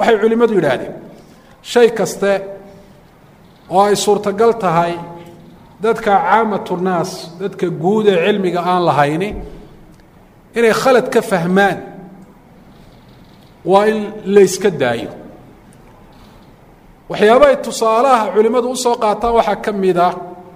waxay culimmadu yidhaahdeen shay kaste oo ay suurtagal tahay dadka caamatu naas dadka guud ee cilmiga aan lahayni inay khalad ka fahmaan waa in layska daayo waxyaabahay tusaalaha culimmadu usoo qaataan waxaa ka mid ah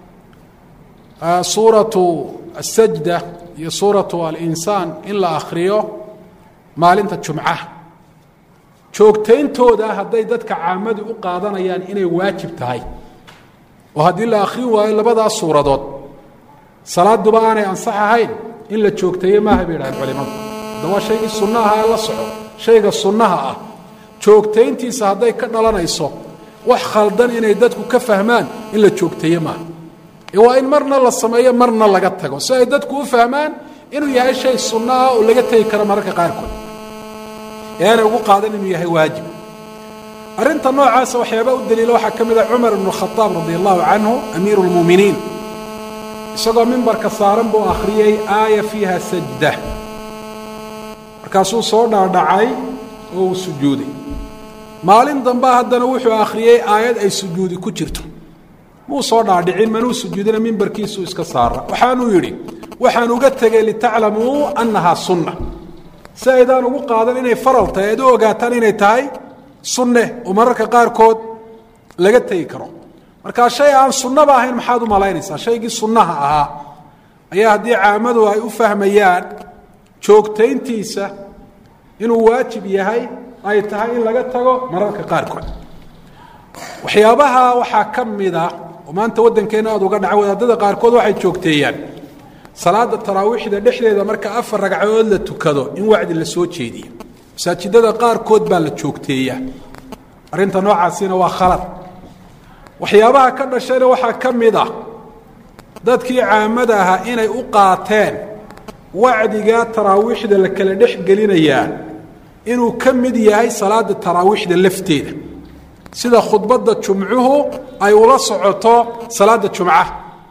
suuratu asajda iyo suuratu alinsaan in la akhriyo maalinta jumcaha joogtayntooda hadday dadka caamadu u qaadanayaan inay waajib tahay oo haddii la akhrin waayo labadaas suuradood salaaduba aanay ansax ahayn in la joogteeye maaha bay yidhahdeen culimadu hadda waa shaygii sunnaha ee la soco shayga sunnaha ah joogtayntiisa hadday ka dhalanayso wax khaldan inay dadku ka fahmaan in la joogteeye maaha ee waa in marna la sameeyo marna laga tago si ay dadku u fahmaan inuu yahay shay sunno ah oo laga tegi karo mararka qaarkood ee aanay ugu qaadan inuu yahay waajib arrinta noocaasa waxyaaba u daliila waxaa ka mid ah cumar ibnu khadaab radi allahu canhu amiiru lmuuminiin isagoo mimbarka saaran buu akhriyey aaya fiiha sajda markaasuu soo dhaadhacay oo uu sujuuday maalin damba haddana wuxuu akhriyey aayad ay sujuudi ku jirto muu soo dhaadhicin manuu sujuudina mimbarkiisuu iska saara waxaanuu yidhi waxaan uga tegey litaclamuu annahaa sunna si aydaan ugu qaadan inay faral tahay aad u ogaataan inay tahay sunne oo mararka qaarkood laga tegi karo markaa shay aan sunnaba ahayn maxaad u malaynaysaa shaygii sunnaha ahaa ayaa haddii caamadu ay u fahmayaan joogtayntiisa inuu waajib yahay ay tahay in laga tago mararka qaarkood waxyaabaha waxaa ka mid ah oo maanta waddankeenna aada uga dhaca wadaadada qaarkood waxay joogteeyaan salaada taraawiixda dhexdeeda marka afar ragcadood la tukado in wacdi la soo jeediyo masaajidada qaarkood baa la joogteeyaa arrinta noocaasina waa khalad waxyaabaha ka dhashayna waxaa ka mid ah dadkii caamada ahaa inay u qaateen wacdiga taraawiixda la kala dhex gelinayaa inuu ka mid yahay salaada taraawiixda lafteeda sida khudbadda jumcuhu ay ula socoto salaada jumcaha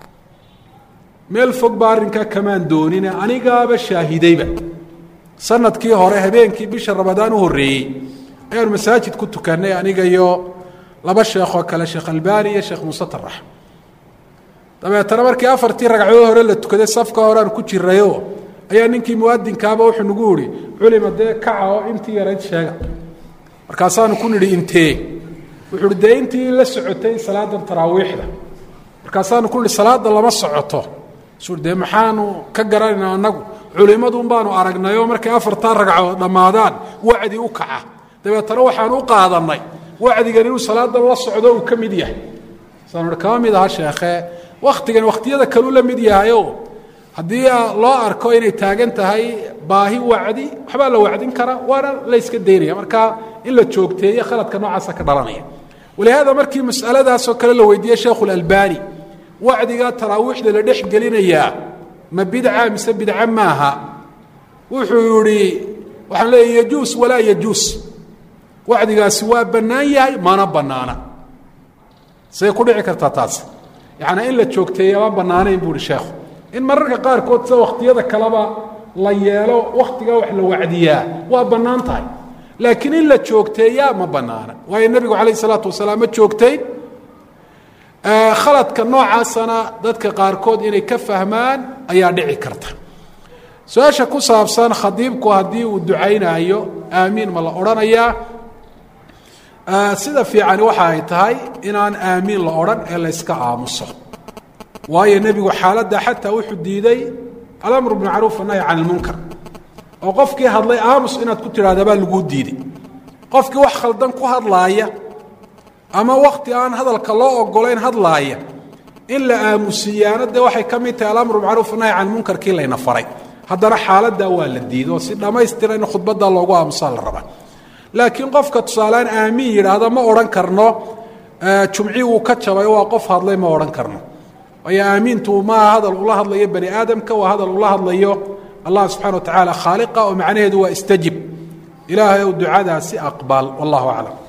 meel fog baa arrinkaa kamaan doonine anigaaba shaahidayba sanadkii hore habeenkii bisha ramadaan u horreeyey ayaanu masaajid ku tukannay aniga iyo laba sheekoo kale sheekh albani iyo sheekh muuse tarax dabeetana markii afartii ragcadood hore la tukaday safka horeaan ku jirayo ayaa ninkii muadinkaaba wuxuu nagu ihi culima dee kaca oo intii yarayd sheega markaasaanu ku nidhi intee wuxuu uhi dee intii la socotay salaadan taraawiixda markaasaanu ku nidhi salaada lama socoto su dee maxaanu ka garanayna annagu culimmadun baanu aragnayoo markay afartaa ragcadood dhammaadaan wacdi u kaca dabeetana waxaanu u qaadannay wacdigan inuu salaadan la socdo uu ka mid yahay saanu kama mid aha sheekhe wakhtigan wakhtiyada kaluu la mid yahayo haddii loo arko inay taagan tahay baahi wacdi waxbaa la wacdin karaa waana la yska daynaya marka in la joogteeye khaladka noocaasa ka dhalanaya walihaada markii masaladaasoo kale la weydiiyey sheekhu lalbani wacdigaa taraawiixda la dhex gelinayaa ma bidca mise bidca maaha wuxuu yihi waxaan leeya yajuus walaa yajuus wacdigaasi waa bannaan yahay mana bannaana say ku dhici kartaa taas yacnaa in la joogteeya ma bannaanayn bu uhi sheekhu in mararka qaarkood sida wakhtiyada kaleba la yeelo wakhtigaa wax la wacdiyaa waa bannaan tahay laakiin in la joogteeyaa ma bannaana waayo nebigu calayh isalaatu wasalaam ma joogtayn khaladka noocaasana dadka qaarkood inay ka fahmaan ayaa dhici karta su-aasha ku saabsan khadiibku haddii uu ducaynaayo aamiin ma la odhanayaa sida fiicani waxa ay tahay inaan aamiin la odhan ee la yska aamuso waayo nebigu xaaladda xataa wuxuu diiday alamru bimacruuf annahy can ilmunkar oo qofkii hadlay aamus inaad ku tidhahda baa laguu diiday qofkii wax khaldan ku hadlaaya ama wakti aan hadalka loo ogolayn hadlaaya in la aamusiiyaana dee waxay ka mid tahay alamru bimacruuf annahy can munkarkii layna faray haddana xaaladdaa waa la diiday oo si dhammaystira in khudbadda loogu aamusaa la rabaa laakiin qofka tusaaleaan aamiin yidhaahda ma odhan karno jumcii uu ka jabay waa qof hadlay ma odhan karno waayo aamiintu maaha hadal ula hadlayo bani aadamka waa hadal ula hadlayo allah subxana wa tacaala khaaliqa oo macnaheedu waa istajib ilaahay ou ducadaasi aqbal wallahu aclam